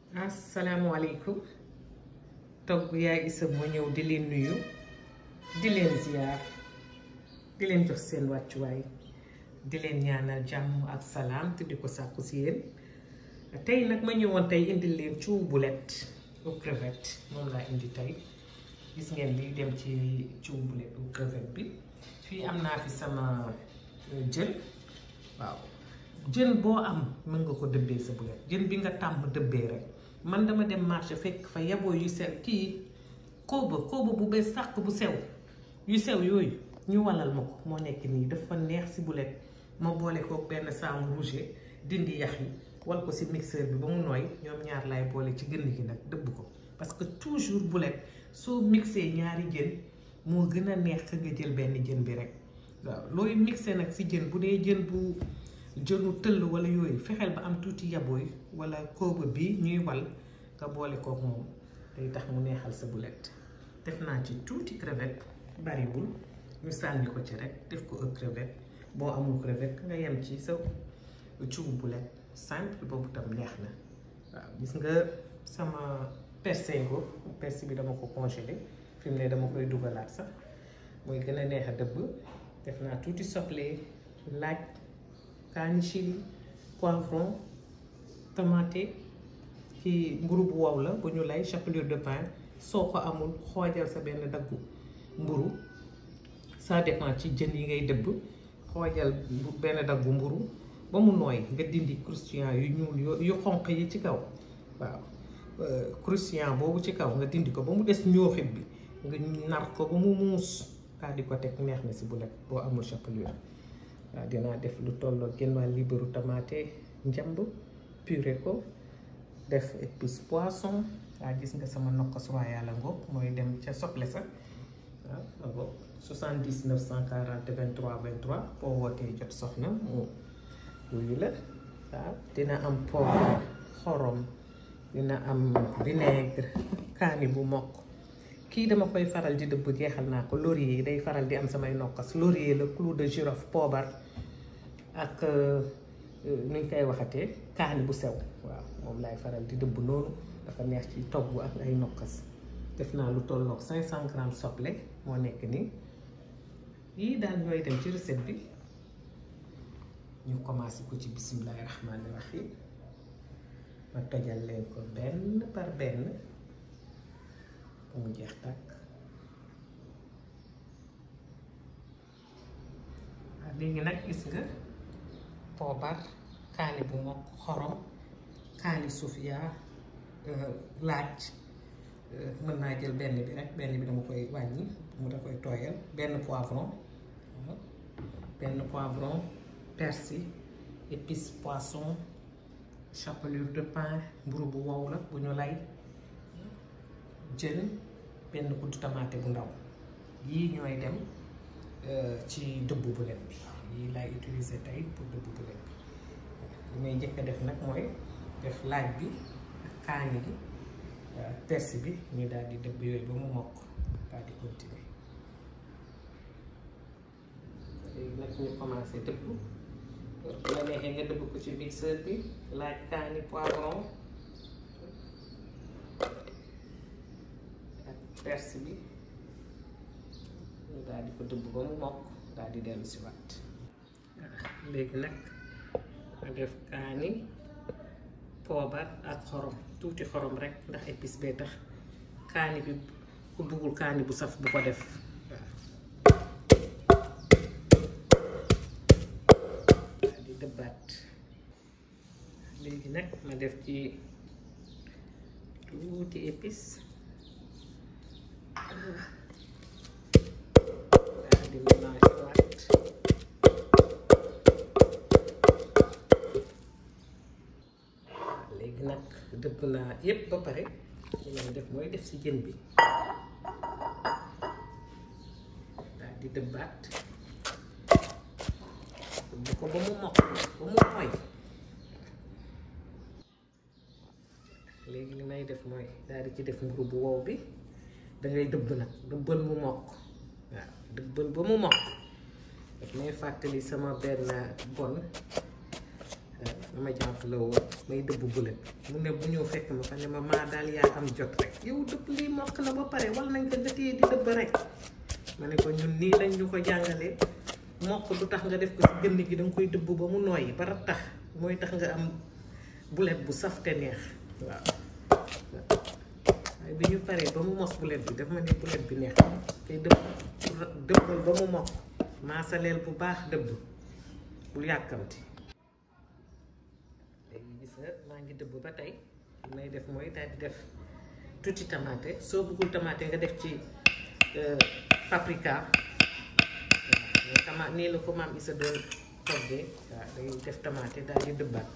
asalaamualeykum togg yaay Issa moo ñëw di leen nuyu di leen ziyaar di leen jox seen wàccuwaay di leen ñaanal jàmm ak salaam te di ko sàkku si yéen tey nag ma ñëwoon tey indil leen ciw bulet aux crevettes moom laa indi tey gis ngeen li dem ci ciw bulet aux crevettes bi fii am naa fi sama jën waaw jën boo am mën nga ko dëbbee sa bulet jën bi nga tàmm dëbbee rek man dama dem marché fekk fa yaboo yu sew kii kóoba kóoba bu bees sàq bu sew yu sew yooyu ñu walal ma ko moo nekk nii dafa neex si bulet ma boole ko benn saamu rouge dindi yax yi wal ko si mixeur bi ba mu nooy ñoom ñaar laay boole ci gën gi nag dëbb ko parce que toujours bulet soo mixé ñaari jën moo gën a neex ka nga jël benn jën bi rek waaw looy mixé nag si jën bu dee jën bu jënu tëll wala yooyu fexeel ba am tuuti yabooy wala kóoba bi ñuy wal nga boole kook moom day tax mu neexal sa bulet def naa ci tuuti crevette bariwul ñu sànni ko ci rek def ko ak crevette boo amul crevette nga yem ci sa ciwu bulet simple boobu tam neex na waaw gis nga sama persingo persil bi dama ko congelé fi mu ne dama koy dugalaat sax mooy gën a neex a dëbb def naa tuuti soble laaj kaani chili poivron tomate ci mburu bu wow la bu ñu lay chapelure de pain soo ko amul xoojal sa benn daggu mburu ça dépend ci jën yi ngay dëbb xoojal benn daggu mburu ba mu nooy nga dindi croustillant yu ñuul yu xonq yi ci kaw waaw croustillant boobu ci kaw nga dindi ko ba mu des ñooxit bi nga nar ko ba mu muus daal di ko teg neex na si bulet boo amul chapelure waaw dinaa def lu tolloo genn wàll liibaru tomate njamb puré ko def épice poisson waa gis nga sama nokkos royal ngoog mooy dem ca soble sa waaw ngoog 70 940 23 23 boo wootee jot soxna mu wuyu la waaw dina am poivre xorom dina am vinaigre kaani bu mokk kii dama koy faral di dëbb jeexal naa ko laurier day faral di am samay nokkas laurier la clou de girofle poobar ak nuñ koy waxatee kaani bu sew waaw moom laay faral di dëbb noonu dafa neex ci togg ak ay nokkas def naa lu tolloog 500 grammes soble moo nekk nii yii daal ñooy dem ci recette bi ñu commencé ko ci bisimilahi rahmaani rahim ma tojal leen ko benn par benn ba mu jeex tàkk waaw léegi nag gis nga poobar kaani bu mokk xorom kaani sufia laaj mën naa jël benn bi rek benn bi dama koy wàññi mu da koy tooyal benn poivron benn poivron persil épice poisson chapelure de pain mburu bu wow la bu ñu lay jën benn kuddu tamaate bu ndaw yii ñooy dem ci dëbb bulet bi yii laay utiliser tey pour dëbb bulet bi li may njëkk a def nag mooy def laaj bi ak kaani gi persil bi ñu daal di dëbb yooyu ba mu mokk daal di continuer léegi nag ñu commencé dëbb bu la neexee nga dëbb ko ci mixeur bi laaj kaani poivron ak persil bi ñu daal di ko dëbb ba mu mokk daal di dellu si waat léegi nag ma def kaani poobar ak xorom tuuti xorom rek ndax épice bee tax kaani bi ku buggul kaani bu saf bu ko def waaw di dëbbaat léegi nag ma def ci tuuti épice daal di mélange waat léegi nag dëbb naa yépp ba pare li may def mooy def ci jën bi daal di dëbbaat dëbb ko ba mu mokk ba mu mooy léegi li may def mooy daal di ci def mburu bu wow bi dangay dëbb nag dëbbal mu mokk waaw dëbbal ba mu mokk daf may fàttali sama benn bon dama jànq la woon may dëbb bulet mu ne bu ñëw fekk ma fa ne ma maa daal yaa am jot rek yow dëbb lii mokk na ba pare wal nañ ko nga téye di dëbb rek ma ne ko ñun nii lañ ñu ko jàngalee mokk du tax nga def ko ci gënn gi danga koy dëbb ba mu nooyi ba tax mooy tax nga am bulet bu saf te neex waaw waaye bi ñu paree ba mu mos bulet bi daf ma ne bulet bi neex tey dëbb dëbbal ba mu mokk maasaleel bu baax dëbb bul yàkkamti léegi gis nga maa ngi dëbb ba tey li may def mooy daal di def tuuti tamaate soo bëggul tamaate nga def ci paprika waaw tama nii la ko maam Isa doon toggee waaw day def tamaate daal di dëbbaat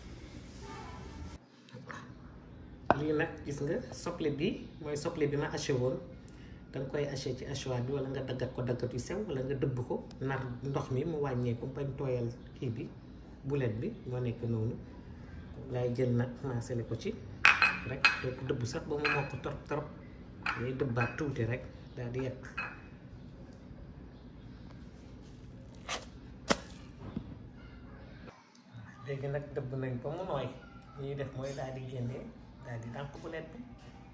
lii nag gis nga soble bi mooy soble bi ma haché woon danga koy haché ci hachoir bi wala nga daggat ko daggat yu sew wala nga dëbb ko nar ndox mi mu wàññeeku bañ tooyal kii bi bulet bi moo nekk noonu laay jël nag maasale ko ci rek doo ko dëbb sax ba mu mokk trop trop ngay dëbbaat tuuti rek daal di yekk léegi nag dëbb nañ ba mu nooy ñuy def mooy daal di génnee daal di dànk bulet bi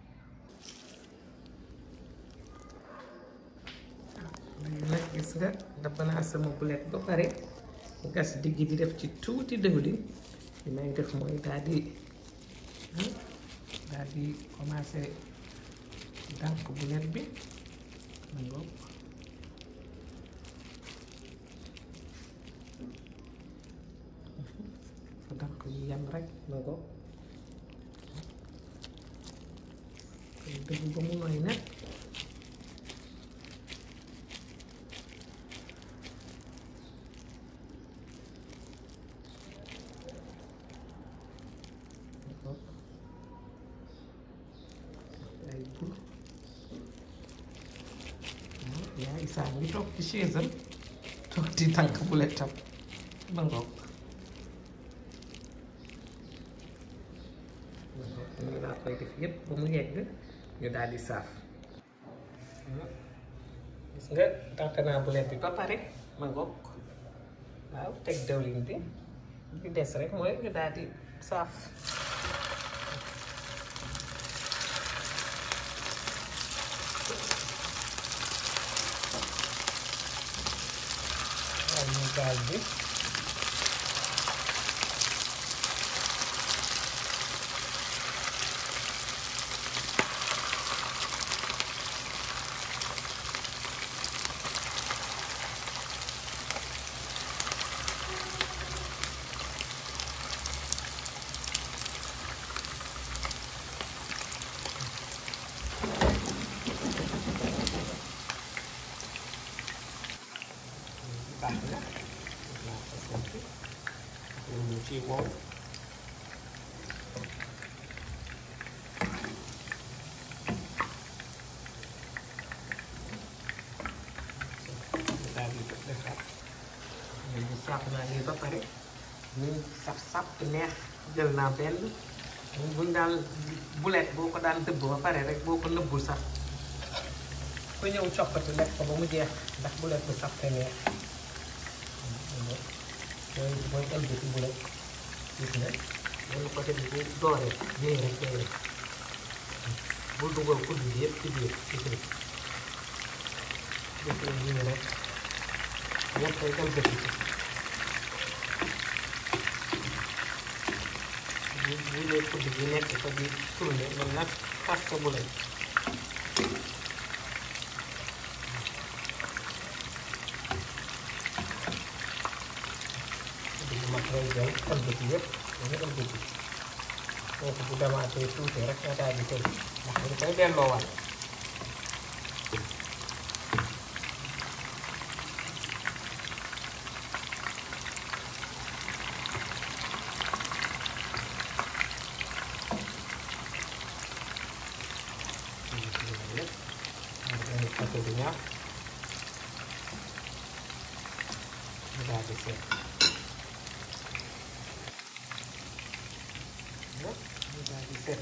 léegi nag gis nga dëbb naa sama bulet ba pare gas digg di def ci tuuti dëwlin li may def mooy daal di daal di commencé dànk bulet bi ma ngoog fa dànk yu yem rek ma ngoog koy dëgg ba mu nooy nag ay bul yaa isaa ngi toog ci chaise am toog di tànk buletam ba ngoog ñu laa koy def yépp ba mu yegg ñu daal di saaf gis nga tànk naa bulet bi ba pare ma ngoog waaw teg dawlin bi di des rek mooy ñu daal di saaf wàññi gaz bi baax na naa ko sant ñu mu ci wow daal di defar léegi saaf naa lii ba pare ñu saf saf neex jël naa benn buñ daan bulet boo ko daan dëbb ba pare rek boo ko nëbbul sax ku ñëw coppati lekk ko ba mu jeex ndax bulet bu saf te neex mooy mooy ëllëg bu nekk gis nga loolu côté bi bu dooree day rek day rek bul dugal kudd bi yëpp ci biir gis nga gis nga nii rek yëpp day ëllëg ci bu bu lee kudd bi nekk fa di tourné man nag xas ko bu lay mag ngay jël ëlbati yëpp dañu ëlbati foofu bu demaatee tuuti rek nga daal di tëj ndax dañ koy delloowaat côté bi ñaar ñu daal di seet ñu daal di seet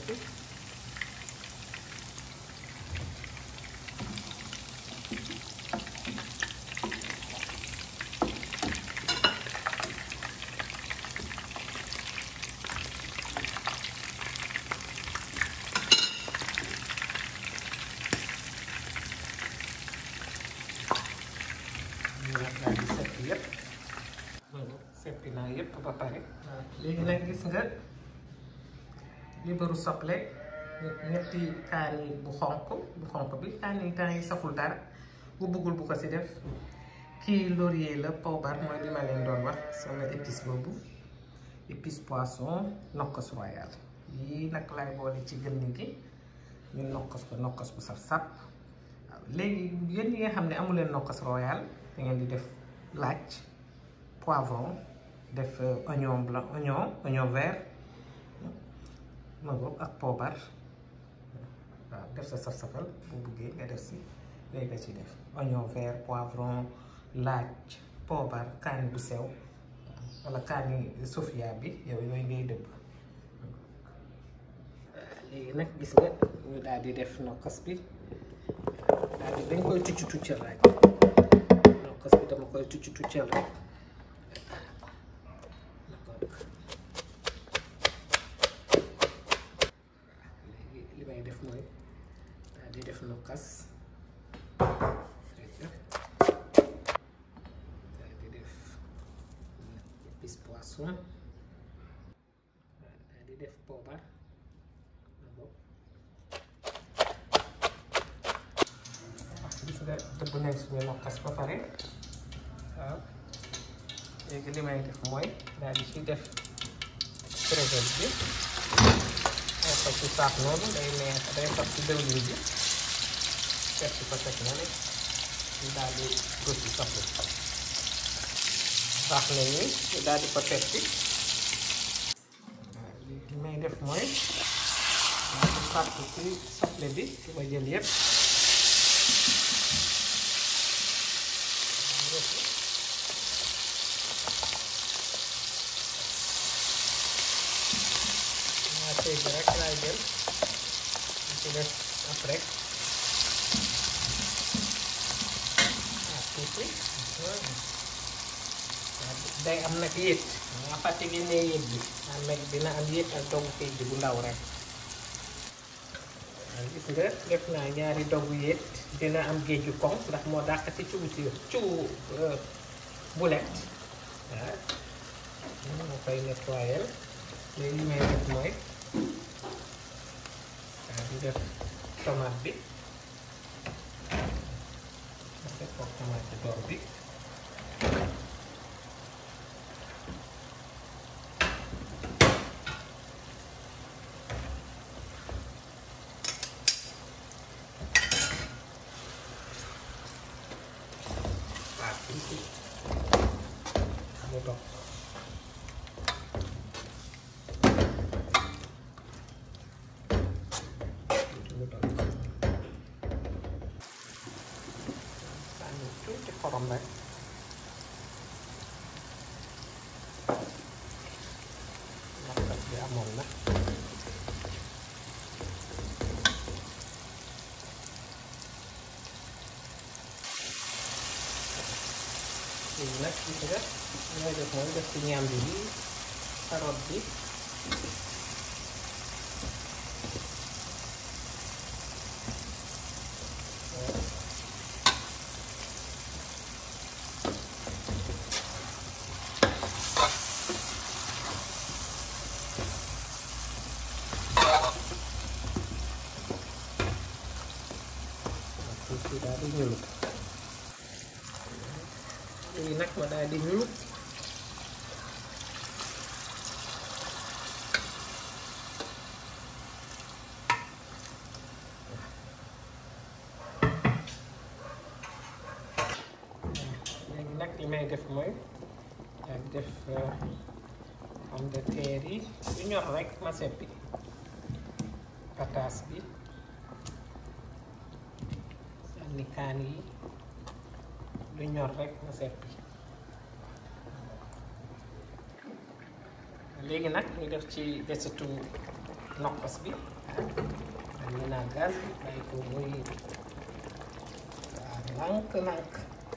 gis nga libaru soble ñetti kaani bu xonq bu xonq bi kaani temps yi saful dara bu bëggul bu ko si def kii laurier la poobar mooy li ma leen doon wax sama épice boobu épice poisson nokkos royal yii nag lay boole ci gën gi ñu nokkos ko nokkos bu saf sap waaw léegi yéen ñi nga xam ne amuleen nokkos royal da ngeen di def laaj poivron def oignon blanc oignon oignon vert ma ngoog ak poobar waaw def sa saf-safal bu buggee nga def si léegi nga ci def oignon vert poivron laaj poobar kaani bu sew wala kaani sofia bi yow yooyu ngay dëbb léegi nag gis nga ñu daal di def nokkos bi daal di dañ koy tucc tuccal rek nokkos bi dama koy tucc tuccal rek léegi li may def mooy daal di def nokkas daal di def épice poisson daal di def poobar gis nga dëbb nañ suñu nokkas ba pare waaw léegi li may def mooy daal di ci def crevette bi ay ko ci saaf noonu day neex day fab ci dëwlin bi teg ci ko teg na ne ñu daal di rëcc soxla baax na ni ñu daal di ko teg ci waaw li may def mooy daal di fàtt ci soble bi ci ma jël yépp tey bi rek laay jël di ci def après ah tuuti day am nag yéet nga fàtte génnee yéet bi am nag dina am yéet ak doggu kay ji bu ndaw rek waaw gis nga def naa ñaari doggu yéet dina am géeju koŋ ndax moo dàq ci cubu ci cubu bulet waaw moo koy nettoyer léegi li may def mooy waaw di def tomate bi ma def ko tomate door bi waaw tuuti mu dox mu dox sànni tuuti xorom rek nokkas bi amoon na léegi nag gis nga ñooy def mooy def ci ñàmbi bi carotte bi tuuti daal di ñuul léegi nag ma daal di ñuul léegi nag li may def mooy daal di def pomme de terre yi lu ñor rek ma seppi pataas bi sànni kaan yi lu ñor rek ma seppi léegi nag ñu def ci desitu nokkos bi dañu naa gaz bi bàyyi ko muy waaw nànk nànk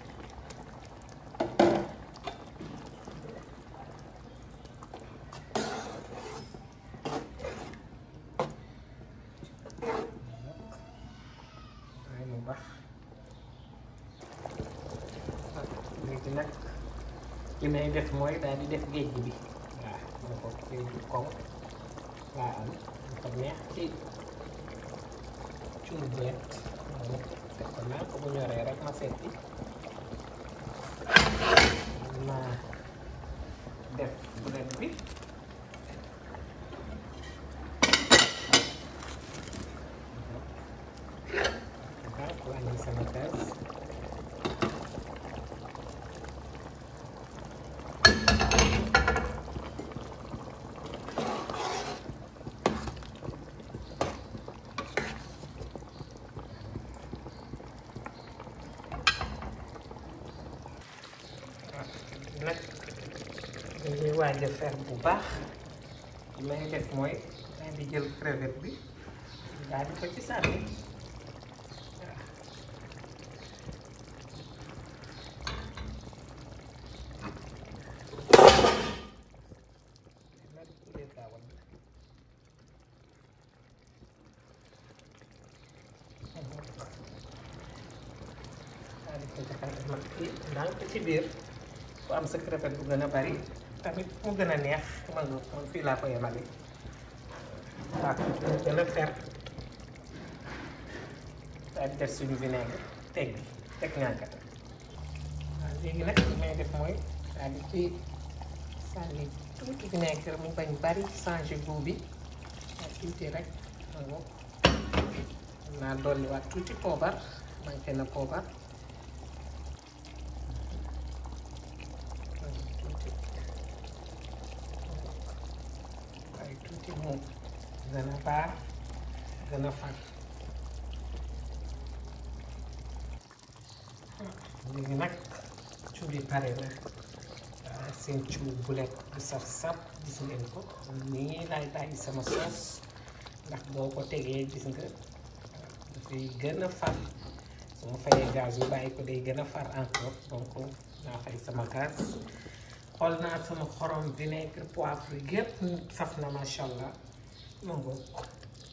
waaye mu baax léegi nag li may def mooy daal di def géej bi waaw moo ko fii du koŋ laa am ko neex ci cuur bulet def ko naa ko bu ñoree rek ma seeti ma def bulet bi waaw wàññi sama gaz nag dañuy waaj a fer bu baax li may def mooy daal di jël crevette bi daal di ko ci sànni waaw nag bu dee gaawal la daal di ko jaxase mag fii ndànk ci biir ku am sa crevette bu gën a bari tamit mu gën a neex man nga man fii laa ko yemale waaw mu gën a fer daal di def suñu vinaigre teg bi teg ñànkat waaw léegi nag li may def mooy daal di ci sànni tuuti vinaigre mu bañ bari changé goût bi ak tuuti rek ma ngo naa dolliwaat tuuti poobar manqué na poobar tuuti waaye tuuti moom gën a baax gën a far léegi nag cuub yi pare na waaw seen cuub bulet bu saf saf gis ngeen ko nii laay bàyyi sama soos ndax boo ko tegee gis nga dafay gën a far su ma fayee gaz yu bàyyi ko day gën a far encore donc naa fay sama gaz xool naa sama xorom vinaigre poivre yëpp saf na macha allah ma ngoog waaw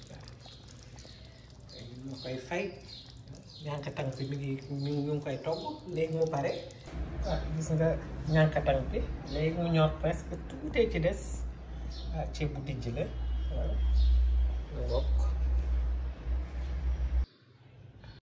ma koy fay ñànkatang bi mi ngi mi ñu ngi koy togg léegi mu pare waaw gis nga ñànkatang bi léegi mu ñor presque tuutee ci des waaw ceeb bu dijj la waaw ma ngoog